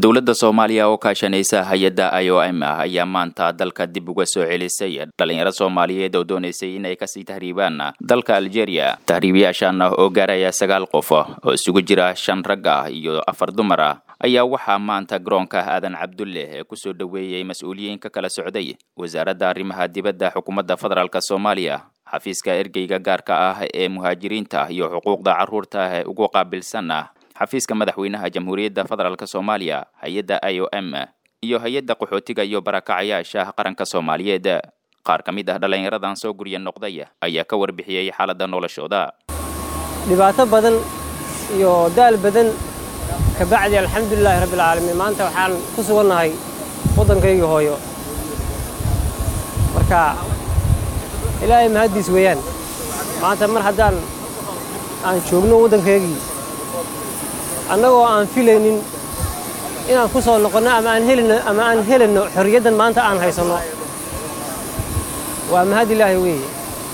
dowladda soomaaliya oo kaashanaysa hay-adda i o m ah ayaa maanta dalka dib uga soo celisay dhalinyaro soomaaliyeed oo doonaysay in ay kasii tahriibaan dalka algeria tahriibayaashan oo gaaraya sagaal qof oo isugu jira shan rag ah iyo afar dumar ah ayaa waxaa maanta garoonka aadan cabdulle ee kusoo dhoweeyey mas-uuliyiin ka kala socday wasaaradda arrimaha dibadda xukuumadda federaalk soomaaliya xafiiska ergeyga gaarka ah ee muhaajiriinta iyo xuquuqda carruurta ee ugu qaabilsan ah xafiiska madaxweynaha jamhuuriyadda federaalk soomaaliya hay-adda i o m iyo hay-adda qaxootiga iyo barakacayaasha qaranka soomaaliyeed qaar ka mid ah dhallinyaradan soo gurya noqday ayaa ka warbixiyey xaaladda noloshooda dhibaato badan iyo daal badan kabacdi alxamdulilaahi rabbialcaalamiin maanta waxaan ku sugannahay waddankaygii hooyo marka ilaahay mahaddiis weeyaan maanta mar haddaan aan joogno waddankaygii annagoo aan filaynin inaan ku soo noqonno ama aan helino ama aan helayno xorriyaddan maanta aan haysanno waa mahad ilaahay weeye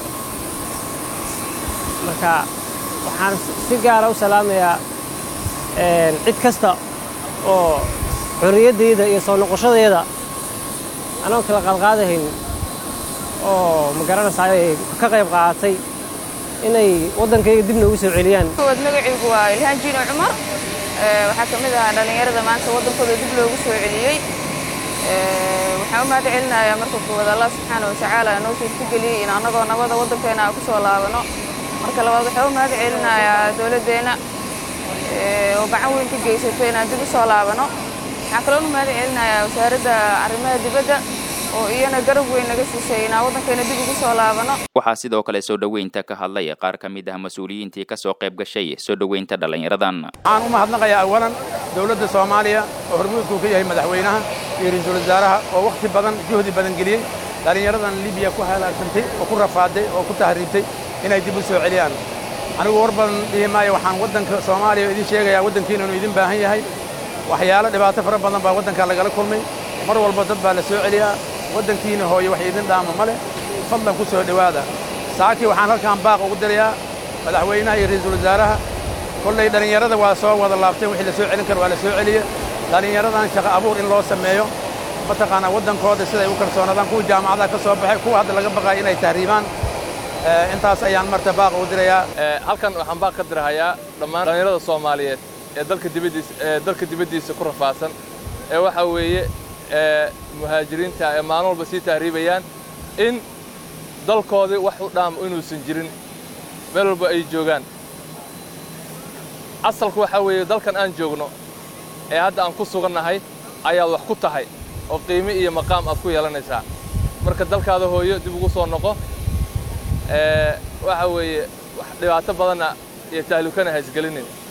marka waxaan si gaara u salaamayaa cid kasta oo xorriyaddayda iyo soo noqoshadayda anoo kala qaadqaadahayn oo ma garanaysaay ka qayb qaadatay inay waddankayga dib noogu soo celiyaan kowaad magacaygu waa ilhaan jiino cumar waxaa ka mid ahaa dhallinyarada maanta waddankooda dib loogu soo celiyey waxaan u mahad celinayaa marka koowaad allah subxaana watacaala noo suurtageliyey in annagoo nabada waddankeena aan ku soo laabano marka labaad waxaan u mahad celinayaa dowladdeenna oo gacan weyn ka geysatay inaan dib u soo laabano waxaan kaloon u mahad celinayaa wasaaradda arrimaha dibadda oo iyana garab weyn naga siisay inaan waddankeena dib ugu soo laabano waxaa sidoo kale soo dhoweynta ka hadlay qaar ka mid ah mas-uuliyiintii ka soo qayb gashay soo dhoweynta dhallinyaradan waxaan u mahadnaqayaa awalan dowladda soomaaliya oo hormuudkuu ka yahay madaxweynaha iyo ra-iisul wasaaraha oo wakhti badan juhdi badan geliyey dhallinyaradan libiya ku halaagsantay oo ku rafaaday oo ku tahriibtay inay dib u soo celiyaan anigu war badan dhihi maayo waxaan waddanka soomaaliya idin sheegayaa waddankiina inuu idin baahan yahay waxyaalo dhibaato fara badan baa waddankaa lagala kulmay mar walba dad baa la soo celiyaa waddankiina hooye wax idin dhaama ma leh fadlan ku soo dhowaada saakii waxaan halkaan baaq ugu dirayaa madaxweynaha iyo ra'iisul wasaaraha kollay dhallinyarada waa soo wada laabteen wixii la soo celin karo waa la soo celiye dhallinyaradan shaqo abuur in loo sameeyo mataqaanaa waddankooda siday u kalsoonaadaan kuwa jaamacadaha ka soo baxay kuwa hadda laga baqaaya inay tahriibaan intaas ayaan marta baaq ugu dirayaa halkan waxaan baaq ka dirahayaa dhammaan dhallinyarada soomaaliyeed ee dalka dibaddiisa ee dalka dibaddiisa ku rafaadsan ee waxaa weeye muhaajiriinta ee maalin walba sii tahriibayaan in dalkoodii wax u dhaamo inuusan jirin meel walba ay joogaan asalku waxaa weeye dalkan aan joogno ee hadda aan ku sugannahay ayaad wax ku tahay oo qiime iyo maqaam aad ku yeelanaysaa marka dalkaada hooyo dib ugu soo noqo waxaa weeye wax dhibaato badanna iyo tahlukana ha isgelinin